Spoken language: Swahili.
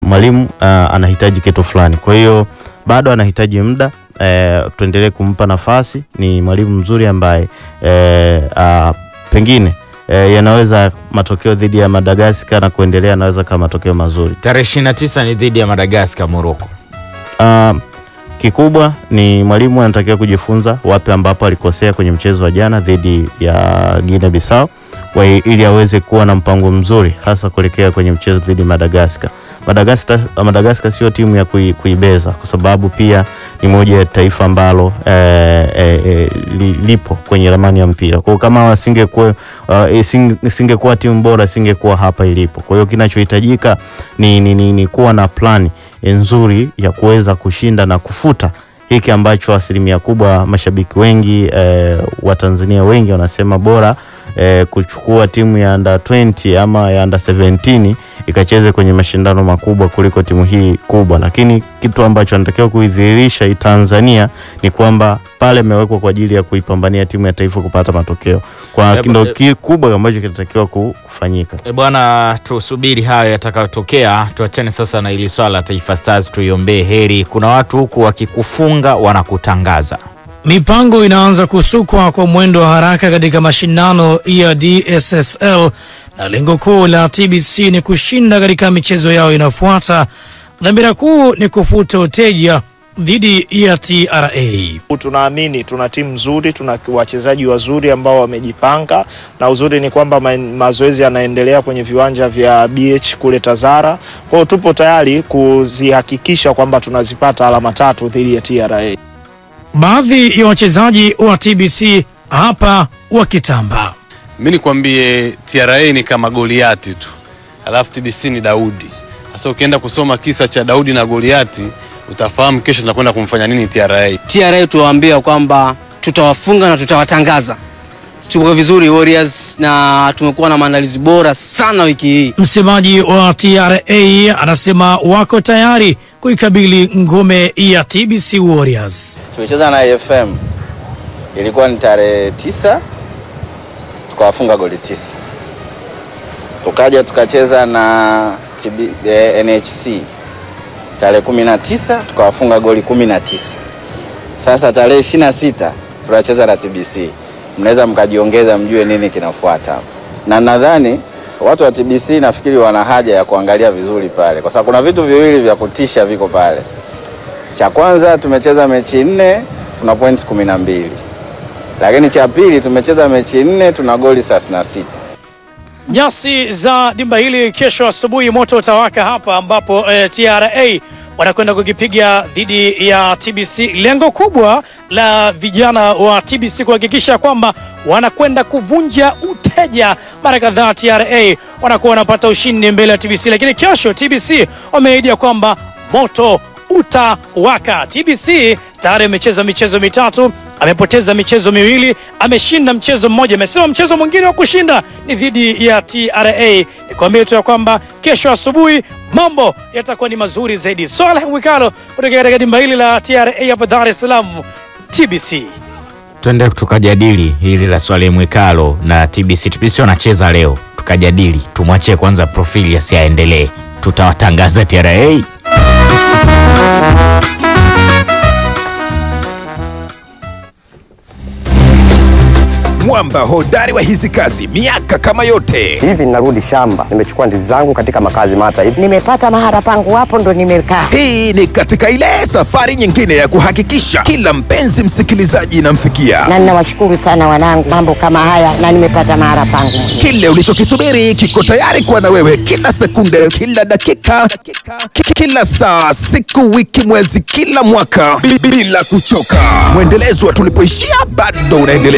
mwalimu uh, anahitaji kitu fulani. Kwa hiyo bado anahitaji muda eh, tuendelee kumpa nafasi. Ni mwalimu mzuri ambaye eh, uh, pengine eh, yanaweza matokeo dhidi ya Madagascar na kuendelea, anaweza kama matokeo mazuri. Tarehe 29 ni dhidi ya Madagascar Morocco. Uh, kikubwa ni mwalimu anatakiwa kujifunza wapi ambapo alikosea kwenye mchezo wa jana dhidi ya Guinea Bissau wa ili aweze kuwa na mpango mzuri hasa kuelekea kwenye mchezo dhidi ya Madagascar. Madagascar, Madagascar sio timu ya kui, kuibeza kwa sababu pia ni moja ya taifa ambalo eh, eh, eh, li, lipo kwenye ramani ya mpira. Kwa hiyo kama wasingekuwa uh, ising- isingekuwa timu bora isingekuwa hapa ilipo. Kwa hiyo kinachohitajika ni, ni, ni, ni kuwa na plani nzuri ya kuweza kushinda na kufuta hiki ambacho asilimia kubwa mashabiki wengi eh, wa Tanzania wengi wanasema bora eh, kuchukua timu ya under 20 ama ya under 17 ikacheze kwenye mashindano makubwa kuliko timu hii kubwa, lakini kitu ambacho anatakiwa kuidhihirisha hii Tanzania ni kwamba pale imewekwa kwa ajili ya kuipambania timu ya taifa kupata matokeo, kwa Eh, ndo eh, kikubwa ambacho kinatakiwa ku- kufanyika. E bwana, tusubiri hayo yatakayotokea. Tuachane sasa na hili swala la Taifa Stars, tuiombee heri. Kuna watu huku wakikufunga wanakutangaza. Mipango inaanza kusukwa kwa mwendo wa haraka katika mashindano ya DSSL na lengo kuu la TBC ni kushinda katika michezo yao inayofuata. Dhamira kuu ni kufuta uteja dhidi ya TRA. Tunaamini tuna timu nzuri, tuna wachezaji wazuri ambao wamejipanga, na uzuri ni kwamba ma mazoezi yanaendelea kwenye viwanja vya BH kule Tazara. Kwa hiyo tupo tayari kuzihakikisha kwamba tunazipata alama tatu dhidi ya TRA. Baadhi ya wachezaji wa TBC hapa wakitamba. Mi nikwambie TRA ni kama Goliati tu, alafu TBC ni Daudi. Sasa ukienda kusoma kisa cha Daudi na Goliati utafahamu kesho tunakwenda kumfanya nini TRA. TRA tuwaambia kwamba tutawafunga na tutawatangaza. Tuko vizuri Warriors, na tumekuwa na maandalizi bora sana wiki hii. Msemaji wa TRA anasema wako tayari kuikabili ngome ya TBC Warriors. Tulicheza na AFM ilikuwa ni tarehe tisa tukawafunga goli tisa. Tukaja tukacheza na TB, eh, NHC tarehe kumi na tisa tukawafunga goli kumi na tisa. Sasa tarehe ishirini na sita tunacheza na TBC, mnaweza mkajiongeza mjue nini kinafuata hapo, na nadhani watu wa TBC nafikiri wana haja ya kuangalia vizuri pale, kwa sababu kuna vitu viwili vya kutisha viko pale. Cha kwanza tumecheza mechi nne tuna pointi kumi na mbili, lakini cha pili tumecheza mechi nne tuna goli thelathini na sita. Nyasi za dimba hili kesho asubuhi moto utawaka hapa ambapo eh, TRA wanakwenda kukipiga dhidi ya TBC. Lengo kubwa la vijana wa TBC kuhakikisha kwamba wanakwenda kuvunja uteja. Mara kadhaa TRA wanakuwa wanapata ushindi mbele ya TBC, lakini kesho TBC wameahidi ya kwamba moto utawaka. TBC tayari amecheza michezo mitatu, amepoteza michezo miwili, ameshinda mchezo mmoja. Amesema mchezo mwingine wa kushinda ni dhidi ya TRA. Nikwambie tu ya kwamba kesho asubuhi mambo yatakuwa ni mazuri zaidi. Swala Mwikalo kutoka katika dimba hili la TRA hapa Dar es Salaam, TBC. Twende tukajadili hili la Swale Mwikalo na TBC. TBC wanacheza leo, tukajadili. Tumwachie kwanza profili asiaendelee, tutawatangaza TRA. mwamba hodari wa hizi kazi miaka kama yote hivi ninarudi shamba nimechukua ndizi zangu katika makazi mata hivi nimepata mahara pangu hapo ndo nimekaa hii ni katika ile safari nyingine ya kuhakikisha kila mpenzi msikilizaji inamfikia na ninawashukuru sana wanangu mambo kama haya na nimepata mahara pangu kile ulichokisubiri kiko tayari kuwa na wewe kila sekunde kila dakika ki- kila saa siku wiki mwezi kila mwaka bi- bila kuchoka mwendelezo wa tulipoishia bado unaendelea